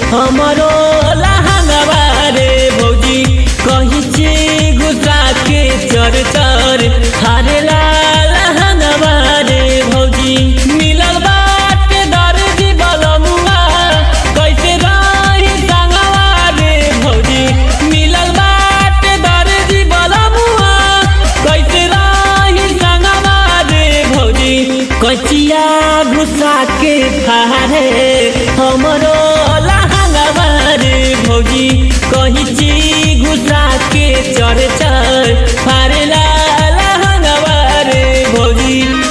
हमरो लहंगवा रे भौजी कहीं ची गुस्सा के चर चर हारे ला लहंगवा रे भौजी मिलल बाटे दर्जी बलमुआ कैसे रही संगवा रे भौजी मिलल बाटे दर्जी बलमुआ कैसे रही संगवा रे भौजी कचिया गुस्सा के फारे हमरो लहंगवा रे भौजी कहीं ची गुस्सा के चर चर फारे ला लहंगवा रे भौजी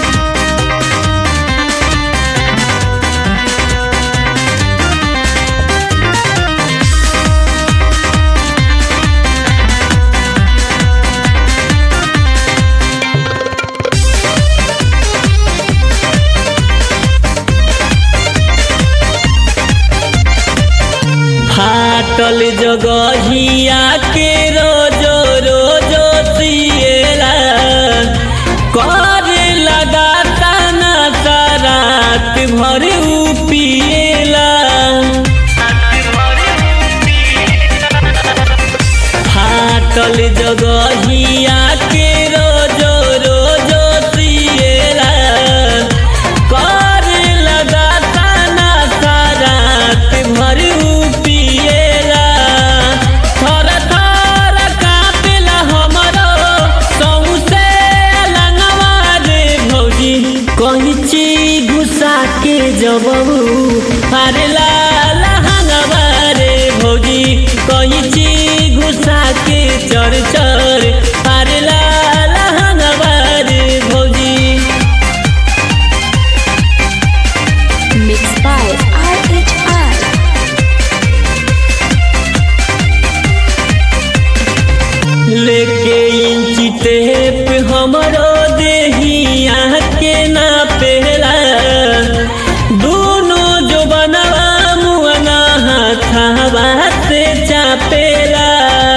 फाटल जगहिया के रोजो रोजो सिएला करे लगाता ना रात भर उ पिएला फाटल जगहिया के रोजो रोजो सिएला करे लगाता ना रात भर उ पिएला थर थर कापेला हमरो सौसे लंगवा रे भौजी कहीं ची गुस्सा के जबऊ अरे ला लहंगवा रे भौजी कहीं ची गुस्सा के चर चर अरे ला लहंगवा रे भौजी Mixed by RHR. लेके इंची टेप हमरो देहिया के ना पेला दोनों जो बनवा मुअना हाथावा से चापेला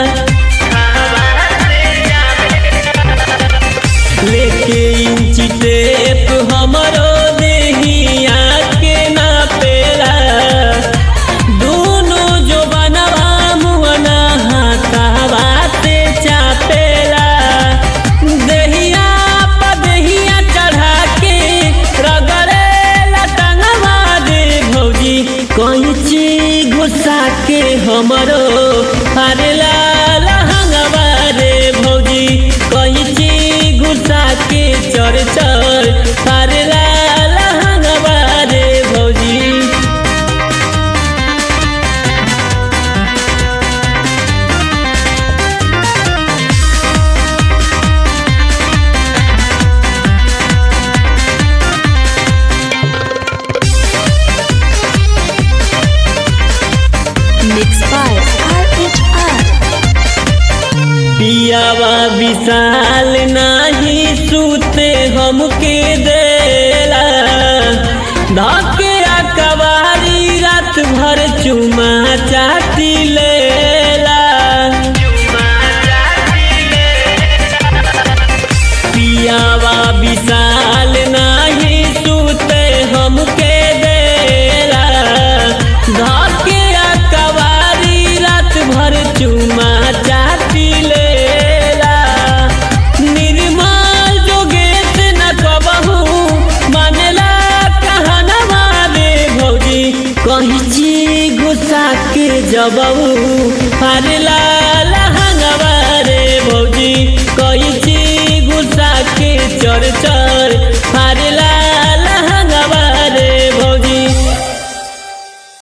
लेके इंची टेप हमरो देहिया के ना पेला दोनों जो बनवा मुअना हाथावा से चापेला देहिया प देहिया चढ़ा के रगड़े लटंगवा दे भौजी कहीं ची गुस्सा के हमरो अरे ला लहंगवा रे भौजी कहीं ची गुस्सा के चर चर अरे ला लहंगवा रे भौजी Mixed by RHR. पियावा विशाल नाही सूते हमके देला धके कवारी रात भर चुमा चाटी लेला पियावा विशाल नाही सूते हमके देला धके कवारी रात भर चुमा चाटी लेला निर्मल जोगेश न कबहू मानेला कहनवा रे भौजी कहीं ची गुस्सा के जबऊ फारेला लहंगवा रे भौजी कहीं ची गुस्सा के चर चर फारेला